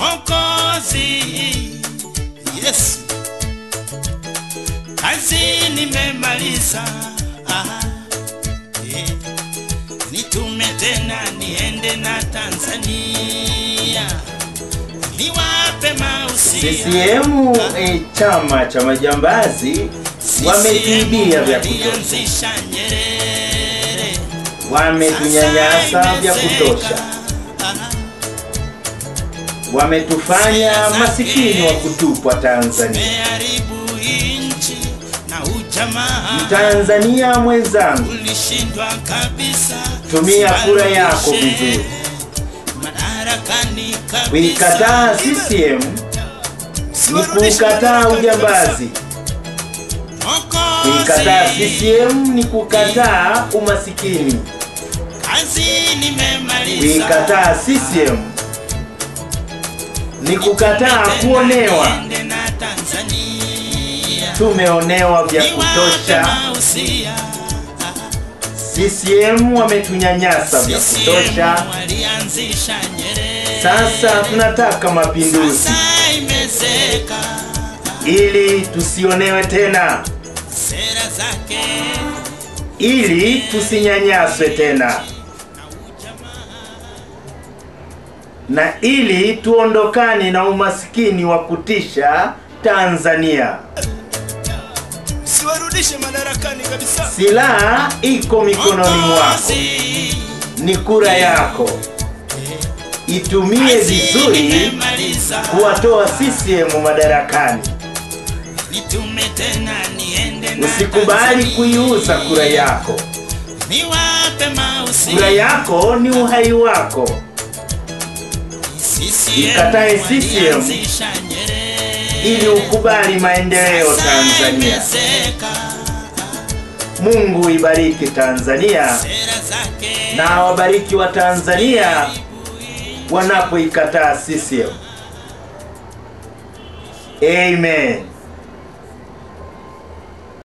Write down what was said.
Mwokozi Yesu, kazi nimemaliza. Ah, eh. Nitume tena niende na Tanzania niwape mausia. CCM eh, chama cha majambazi wametuibia vya kutosha, Walianzisha Nyerere, wametunyanyasa vya kutosha, wametufanya masikini wa kutupwa Tanzania. meharibu nchi na ujamaa Mtanzania mwenzangu, ulishindwa kabisa. tumia kura yako vizuri. madarakani kabisa. Kuikataa CCM ni kuukataa ujambazi. Mwokozi, Kuikataa CCM ni kukataa umasikini. kazi nimemaliza. Kuikataa CCM ni kukataa kuonewa. Niende na Tanzania. Tumeonewa vya Niwape kutosha. mausia. CCM wametunyanyasa vya CCM kutosha. walianzisha Nyerere. Sasa tunataka mapinduzi Sasa imezeka ili tusionewe tena, sera zake ili tusinyanyaswe tena, na ili tuondokane na umasikini wa kutisha Tanzania. siwarudishe madarakani kabisa. Silaha iko mikononi mwako, ni kura yako. Itumie vizuri kuwatoa CCM madarakani. Nitume tena niende na Usikubali Tanzania. kuiuza kura yako. Niwape mausia. Kura yako ni uhai wako. CCM Ikatae CCM walianzisha Nyerere. ili ukubali maendeleo Sasa Tanzania. imezeka Mungu ibariki Tanzania sera zake na awabariki wa Tanzania wanapoikataa CCM. Amen.